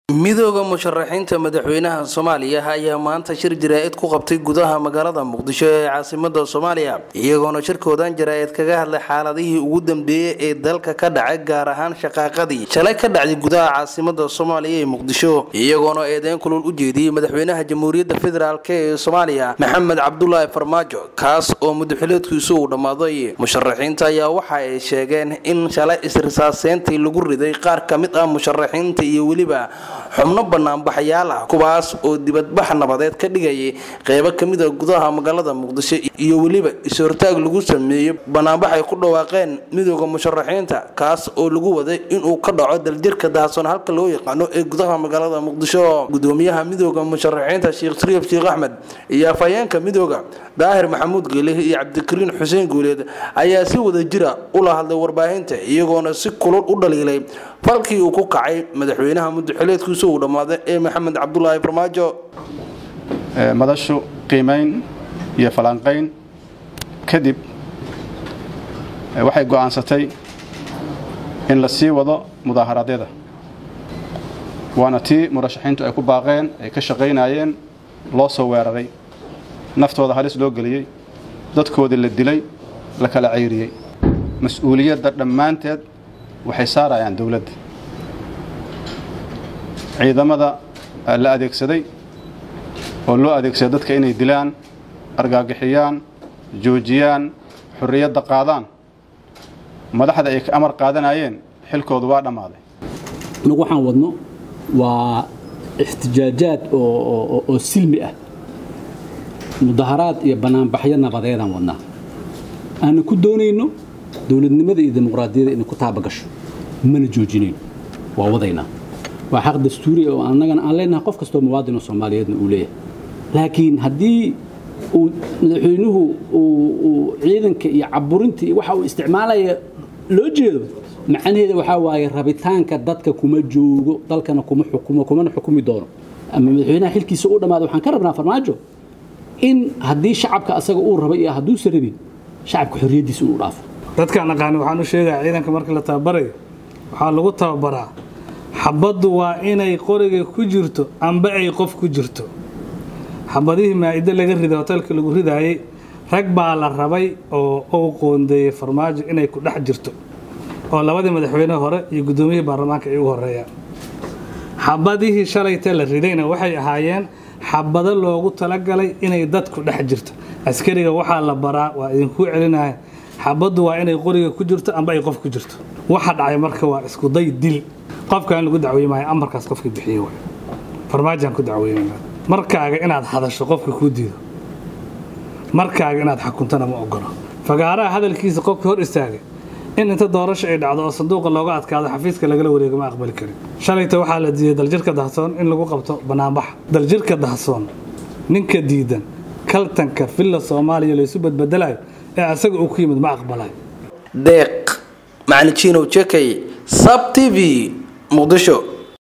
midooda musharaxiinta madaxweynaha soomaaliya ayaa maanta shir jaraa'id ku qabtay gudaha magaalada muqdisho ee caasimada soomaaliya iyagoona shirkoodan jaraa'id kaga hadlay xaaladihii ugu dambeeyey ee dalka ka dhacay gaar ahaan shaqaaqadii shalay ka dhacday gudaha caasimada soomaaliya ee muqdisho iyagoona eedeyn kulul u jeediyey madaxweynaha jamhuuriyadda federaalk ee soomaaliya maxamed cabdulaahi farmaajo kaas oo mudaxileedkiisu uu dhammaaday musharaxiinta ayaa waxa ay sheegeen in shalay isrisaaseyntii lagu riday qaar ka mid ah musharaxiinta iyo weliba xubno banaanbaxayaal ah kuwaas oo dibadbax nabadeed ka dhigayay qeybo kamid a gudaha magaalada muqdisho iyo weliba is-hortaag lagu sameeyey banaanbax ay ku dhawaaqeen midooda musharaxiinta kaas oo lagu waday inuu ka dhaco daljirka dahasoon halka loo yaqaano ee gudaha magaalada muqdisho gudoomiyaha midooda musharaxiinta sheekh shariif sheekh axmed iyo afhayeenka midooda daahir maxamuud geelih iyo cabdikariin xuseen guuleed ayaa si wada jira ula hadlay warbaahinta iyagoona si kulul u dhaliilay falkii uu ku kacay madaxweynaha mudaxileedkiisu uu dhammaaday ee maxamed cabdulaahi farmaajo madashu qiimayn iyo falanqayn kadib waxay go'aansatay in la sii wado mudaaharaadyada waana tii murashaxiintu ay ku baaqeen ay ka shaqaynayeen loo soo weeraray naftooda halis loo geliyey dadkoodii la dilay la kala cayriyey mas-uuliyadda dhammaanteed waxay saarayaan dowladda ciidamada la adeegsaday oo loo adeegsaday dadka inay dilaan argaagixiyaan joojiyaan xorriyadda qaadaan madaxda ay ka amar qaadanayeen xilkoodu waa dhammaaday inagu waxaan wadno waa ixtijaajaad oo silmi ah mudaharaad iyo banaanbaxyo nabadeedaan wadnaa aanna ku doonayno dowladnimada iyo dimuqraadiyadda inay ku taabagasho mana joojinayno waa wadaynaa waa xaq dastuuri oo annagana aan leenahay qof kastoo muwaadinoo soomaaliyeedna uu leeyahay laakiin haddii uu madaxweynuhu uu ciidanka iyo caburinta iyo waxa uu isticmaalaya loo jeedo macnaheeda waxaa waaye rabitaanka dadka kuma joogo dalkana kuma xukumo kumana xukumi doono ama madaxweynaha xilkiisa u dhammaada waxaan ka rabnaa farmaajo in haddii shacabka asaga uu raba iyo hadduusa rabin shacabka xorriyaddiisa inuu dhaafo dadkaan aqaani waxaan u sheegaa ciidanka markii la tababarayo waxaa lagu tababaraa xabaddu waa inay qoriga ku jirto amba ay qof ku jirto xabadihii maa'ido laga riday hoteelka lagu ridaayey rag baa la rabay oo uu qoondeeyey farmaajo inay ku dhex jirto oo labadii madaxweyne hore iyo guddoomiyihii baarlamaanka ay ugu horreeyaan xabadihii shalayta la ridayna waxay ahaayeen xabado loogu talagalay inay dadku dhex jirto askariga waxaa la baraa waa idinkuu celinaya xabaddu waa inay qoriga ku jirto amba ay qof ku jirto waxa dhacay marka waa iskuday dil qofkaan lagu dacweymaayo amarkaas qofkii bixiye waay farmaajaan ku dacweynayna markaaga inaad hadasho qofka kuu diido markaaga inaad xukuntana ma ogolo fagaaraha hadalkiisa qofkii hor istaagay in inta doorasho ay dhacdo oo sanduuqa looga adkaado xafiiska lagala wareego ma aqbali karin shalayta waxaa la diiday daljirka dahsoon in lagu qabto banaanbax daljirka dahsoon ninka diidan kaltanka villa soomaaliya laysu badbedelayo ee asaga uu ku yimid ma aqbalayo deeq macalin jiinow jekay sab t v muqdisho